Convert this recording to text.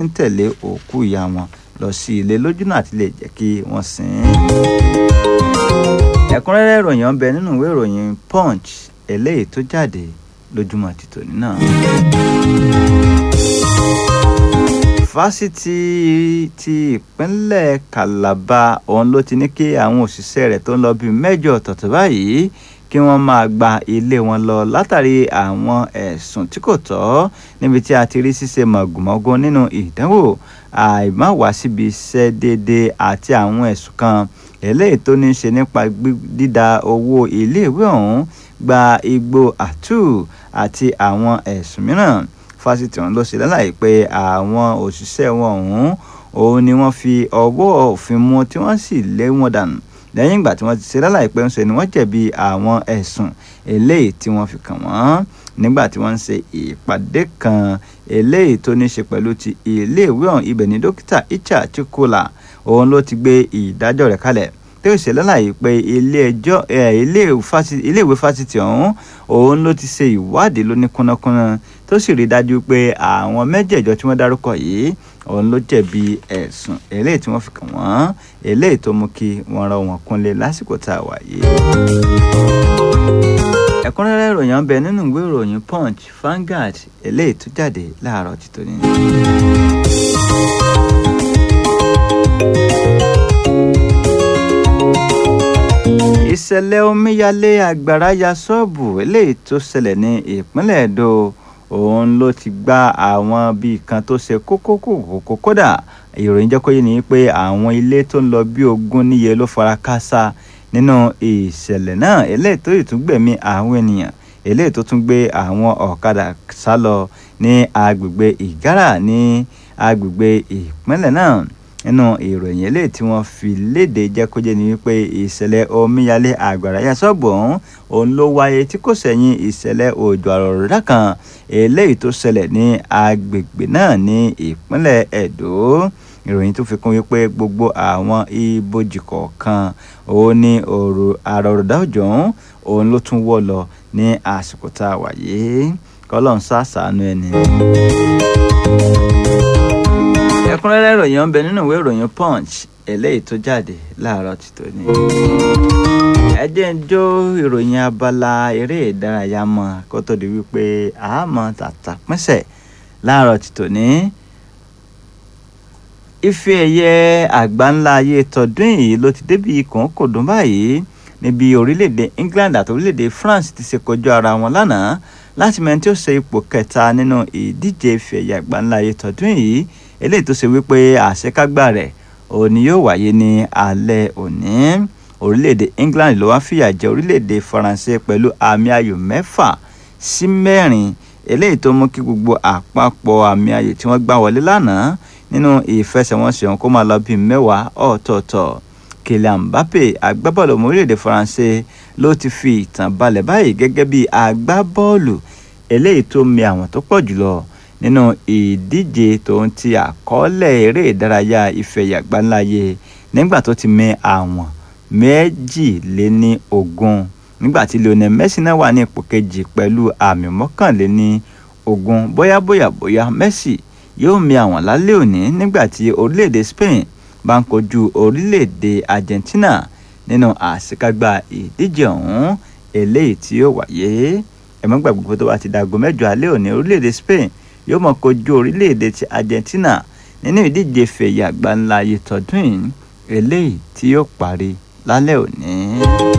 ń tẹ̀lé òkú ìyá wọn lọ sí ilé lójúnà àti lè jẹ́ kí wọ́n sìn ín. ẹ̀kúnrẹ́rẹ́ ìròyìn ọbẹ̀ nínú ìwé ìròyìn punch eléyìí tó jáde lójúmọ́ ti tòní náà. fásitì ti ìpínlẹ̀ Calabar òun ló ti ní kí àwọn òṣìṣẹ́ rẹ̀ tó ń lọ bíi mẹ́jọ ọ̀tọ̀ọ̀tọ̀ báyìí kí wọ́n máa gba ilé wọn lọ látàrí àwọn ẹ̀sùn tí kò tọ́ níbi tí a ti rí ṣíṣe mọ̀gùmọ́gún nínú ìdánwò àìmáwá síbi iṣẹ́ déédéé àti àwọn ẹ̀sùn kan eléyìí tó ní í ṣe nípa dídá owó iléèwé ọ̀hún gba igbó àtú àti àwọn ẹ̀sùn mìíràn fásitì ọ̀hún ló ṣe lálàyé pé àwọn òṣìṣẹ́ wọn ọ̀hún òun ni wọ́n fi ọwọ́ òfin mú tí wọ́n sì lé wọn dànù lẹ́yìn ìgbà tí wọ́n ti ṣe lálàyé pé ń ṣe ni wọ́n jẹ̀bi àwọn ẹ̀sùn eléyìí tí wọ́n fi kàn wọ́n nígbà tí wọ́n ń ṣe ìpàdé kan eléyìí tó ní ṣe pẹ̀lú ti iléèwé ọ̀hún ibẹ̀ ni dókítà Icha Chukwula òun ló ti gbé ìdájọ́ rẹ̀ kalẹ̀ tí ó ṣe lálàyé pé ilé-ẹjọ́ iléèwé fásitì ọ̀hún òun ló ti ṣe ìwádìí lóní kúnnákúnná tó sì rí dájú pé àwọn mẹ́jẹ̀ẹ̀jọ tí wọ́n dárúkọ yìí òun ló jẹ̀bi ẹ̀sùn eléyìí tí wọ́n fi kàn wọ́n eléyìí tó mú kí wọ́n rọ wọn kúnlé lásìkò tá a wà yìí. ẹ̀kúnrẹ́rẹ́ ìròyìn ọbẹ̀ nínú ìwé ìròyìn punch Vanguard eléyìí tó jáde láàárọ̀ títò ní. ìṣẹ̀lẹ̀ omíyalé àgbàrá ya ṣọ́ọ̀bù eléyìí tó ṣẹlẹ̀ ní ìpínlẹ̀ Èdò òun ló ti gba àwọn bíi kan tó ṣe kókó kókó kódà ìròyìn jẹ́ kó yé ni pé àwọn ilé tó ń lọ bí ogún níye ló fara káásá nínú ìṣẹ̀lẹ̀ náà eléyìí tó tún gbẹ̀mí àwọn ènìyàn eléyìí tó tún gbé àwọn ọ̀kadà sá lọ ní agbègbè Ìgárà ní agbègbè ìpínlẹ̀ náà nínú ìròyìn eléyìí tí wọ́n fi léde jẹ́ kó jẹ́ ni wípé ìṣẹ̀lẹ̀ omíyalé àgbàrá ya ṣọ́ọ̀bù ọ̀hún òun ló wáyé tí kò sẹ́yìn ìṣẹ̀lẹ̀ òjò àrọ̀rọ̀dá kan eléyìí tó ṣẹlẹ̀ ní agbègbè náà ní ìpínlẹ̀ Ẹdó ìròyìn tó fi kún wípé gbogbo àwọn ibojì kọ̀ọ̀kan òun ní òrò àrọ̀rọ̀dá òjò ọ̀hún òun ló tún wọ́ lọ ní àsìkò tá a wà yìí kọ́lọ́n ṣàṣàánú ẹni ẹ̀kúnrẹ́rẹ́ ìròyìn ọ̀nbẹ nínú ìwé ìròyìn punch eléyìí tó jáde láàárọ̀ ti tòní. ẹ jẹ́ ń jó ìròyìn abala eré ìdárayá mọ́ kó tó di wípé àmọ́ tàtà pínṣẹ̀ láàárọ̀ ti tòní. ife ẹ̀yẹ àgbáńlá ayé tọdún yìí ló ti débi kòókòdún báyìí níbi orílẹ̀-èdè England àti orílẹ̀-èdè France ti ṣe kojú ara wọn lánàá láti mẹ́ni tí ó ṣe ipò kẹta nínú ìdíje ife ẹ̀yẹ àgbáńlá ayé tọdún yìí eléyìí tó ṣe wípé àṣekágbá rẹ̀ òní yóò wáyé ní alẹ́ òní orílẹ̀-èdè England ló wá fìyà jẹ orílẹ̀-èdè Faransé pẹ̀lú àmì ayò mẹ́fà sí mẹ́rin eléyìí tó mú kí gbogbo àpapọ̀ àmì ayò tí wọ́n gbá wọlé lánàá nínú ìfẹsẹ̀wọnsẹ̀ ọ̀hún kó máa lọ bíi mẹ́wàá ọ̀tọ̀ọ̀tọ̀ Kylian Mbappe agbábọ́ọ̀lù ọmọ orílẹ̀-èdè Faransé ló ti fi ìtàn balẹ̀ báyìí gẹ́gẹ́ bí agbábọ́ọ̀lù eléyìí tó mi àwọn tó pọ̀ jùlọ nínú ìdíje tó ń ti àkọọ́lẹ̀ eré ìdárayá ìfẹ̀yà gbáńláyé nígbà tó ti mẹ àwọn méjìléní ogún nígbà tí Lionel Messi náà wà ní ipò kejì pẹ̀lú àmì mọ́kànléní ogún bóyá bóyá bóyá Messi yóò mi àwọn lálẹ́ òní nígbà tí orílẹ̀-èdè Spain bá ń kojú orílẹ̀-èdè Argentina nínú àṣekágbá ìdíje ọ̀hún eléyìí tí yóò wáyé ẹ̀mọ́ gbàgbọ́ pé tó bá ti dàgọ́ mẹ́jọ alẹ́ òní orílẹ̀-èdè Spain yóò mọ̀ kojú orílẹ̀-èdè ti Argentina nínú ìdíje fẹ̀yà gbáńlá ayé tọdún yìí eléyìí tí yóò parí lálẹ́ òní.